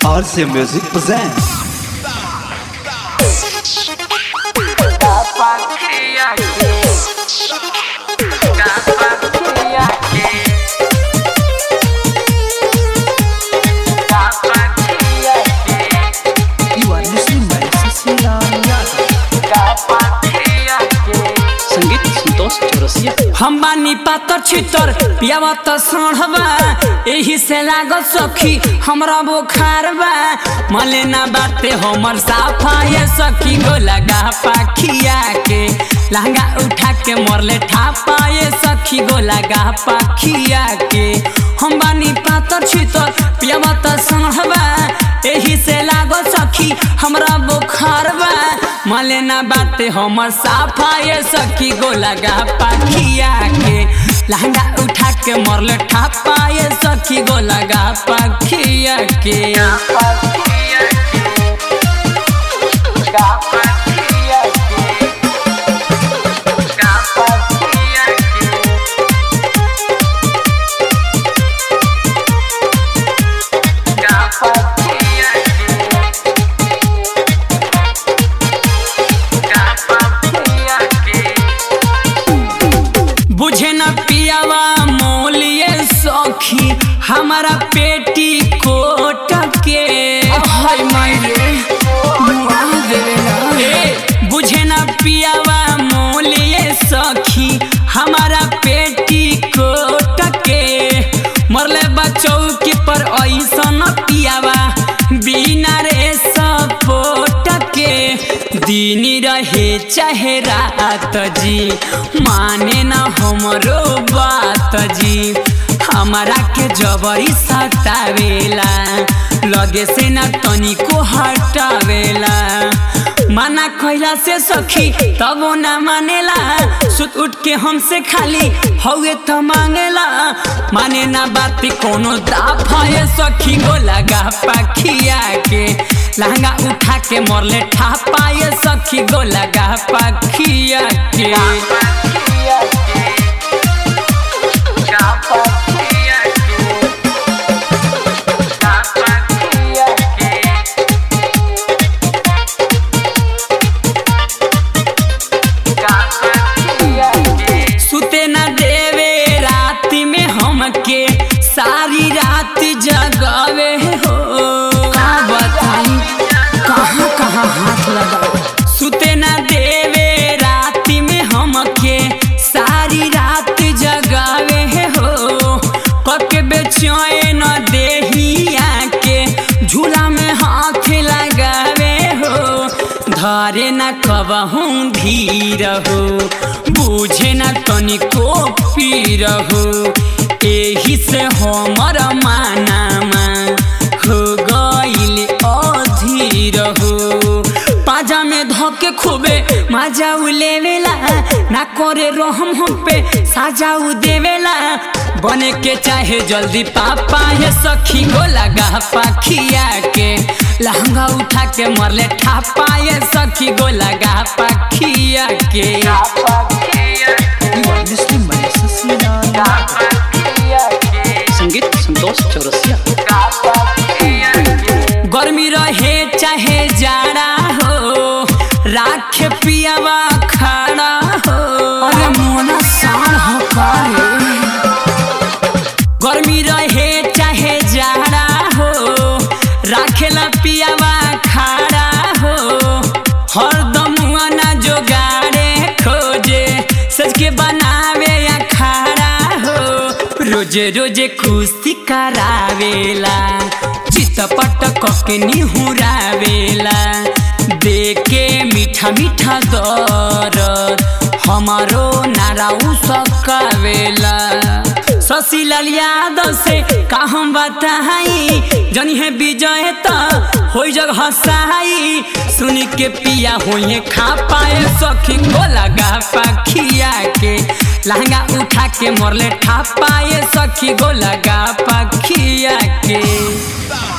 RC Music presents. You are listening by Cecilia संगीत संतोष चौरसिया हम बानी पातर छितर पियावा त सढ़बा एही से लागत सखी हमरा बुखार बा मले ना बाटे हमर साफा ये सखी गो लगा पाखिया के लहंगा उठा के मरले ठापा ये सखी गो लगा पाखिया के हम बानी पातर छितर पियावा त सढ़बा एही से लागत सखी हमरा बुखार बा मले ना बाटे हमर साफा ये सखी गो लगा पाखिया के लहंगा उठा के मरले ठापा ये सखी गो लगा पाखिया के बुझे न पियावा मोलिए सखी हमारा पेटी कोट के हाय माये मुआ देवेला ए, बुझे न पियावा मोलिए सखी हमारा पेटी कोट के मरले बचौकी पर ऐसन पियावा बिना रे सपोट के दिन रहे चाहे रात जी माने न हमरो बात जी हमारा के जबरी सतावेला लगे से न तनिको हटावेला माना कैला से सखी तब ना मानेला सुत उठ के हमसे खाली हौए त मांगेला माने ना बात कोनो दाफा ये सखी गो लगा पाखिया के लहंगा उठा के मरले ठापा ये सखी गो लगा पाखिया के सुते न देवे रात में हमके सारी रात जगावे हो का बताई कहाँ कहाँ हाथ लगा सुते न देवे रात में हमके सारी रात जगावे हो पक बेचैन देहिया के झूला में हाथ लगावे हो धरे न कबहूँ धीर हो बुझे न तनिको पीर हो एही से हमर मानामा हो गइल अधीर हो पाजा में धके खूबे मजा उ लेवेला ना करे रहम हम पे साजा उ देवेला बने के चाहे जल्दी पापा ये सखी गो लगा पाखिया के लहंगा उठा के मरले ठापा ये सखी गो लगा पाखिया के You are listening by Cecilia संगीत संतोष चौरसिया गर्मी रहे चाहे जाड़ा हो राखे पियावा खड़ा हो अरे मोना साण हो करे गर्मी रहे चाहे जाड़ा हो राखेला पियावा खड़ा हो हरदम ना जोगाड़े खोजे सज के बनावे या खड़ा हो रोजे रोजे कुश्ती करावेला चितपट कके निहुरावेला देके मीठा मीठा दरद हमारो नाराउ सकावेला शशिलाल यादव से का हम बताई जनी है विजय त हो जग हसाई सुन के पिया होइए खा पाए सखी को लगा पाखिया के लहंगा उठा के मरले ठा पाए सखी गो लगा पाखिया के